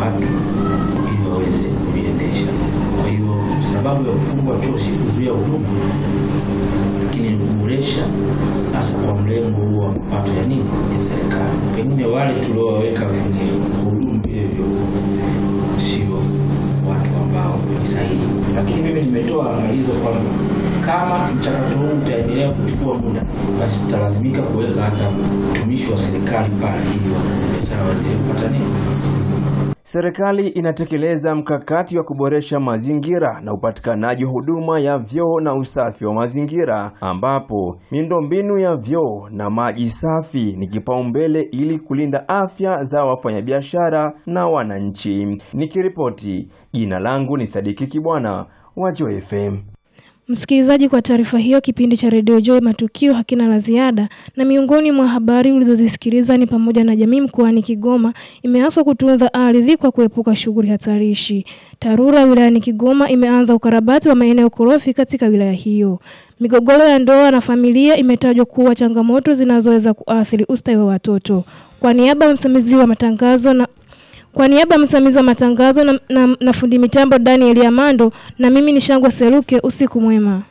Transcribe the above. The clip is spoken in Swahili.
watu ili waweze kuiendesha. Kwa hiyo sababu ya kufungwa chuo si kuzuia huduma, lakini ni kuboresha, hasa kwa mlengo huo wa mapato ya nini ya serikali. Pengine wale tuliowaweka kwenye kuhudumu vile vyuo sio watu ambao ni sahihi, lakini mimi nimetoa angalizo kwamba kama mchakato huu utaendelea kuchukua muda, basi tutalazimika kuweka hata mtumishi wa serikali pale ili wafanyabiashara waendelee kupata nini Serikali inatekeleza mkakati wa kuboresha mazingira na upatikanaji wa huduma ya vyoo na usafi wa mazingira, ambapo miundombinu ya vyoo na maji safi ni kipaumbele ili kulinda afya za wafanyabiashara na wananchi. Nikiripoti, jina langu ni Sadiki Kibwana wa Joy FM. Msikilizaji, kwa taarifa hiyo, kipindi cha redio Joy matukio hakina la ziada, na miongoni mwa habari ulizozisikiliza ni pamoja na jamii mkoani Kigoma imeaswa kutunza ardhi kwa kuepuka shughuli hatarishi. TARURA wilayani Kigoma imeanza ukarabati wa maeneo korofi katika wilaya hiyo. Migogoro ya ndoa na familia imetajwa kuwa changamoto zinazoweza kuathiri ustawi wa watoto. Kwa niaba ya msimamizi wa matangazo na kwa niaba ya msimamizi wa matangazo na, na, na fundi mitambo Daniel Amando na mimi ni Shangwa Seruke, usiku mwema.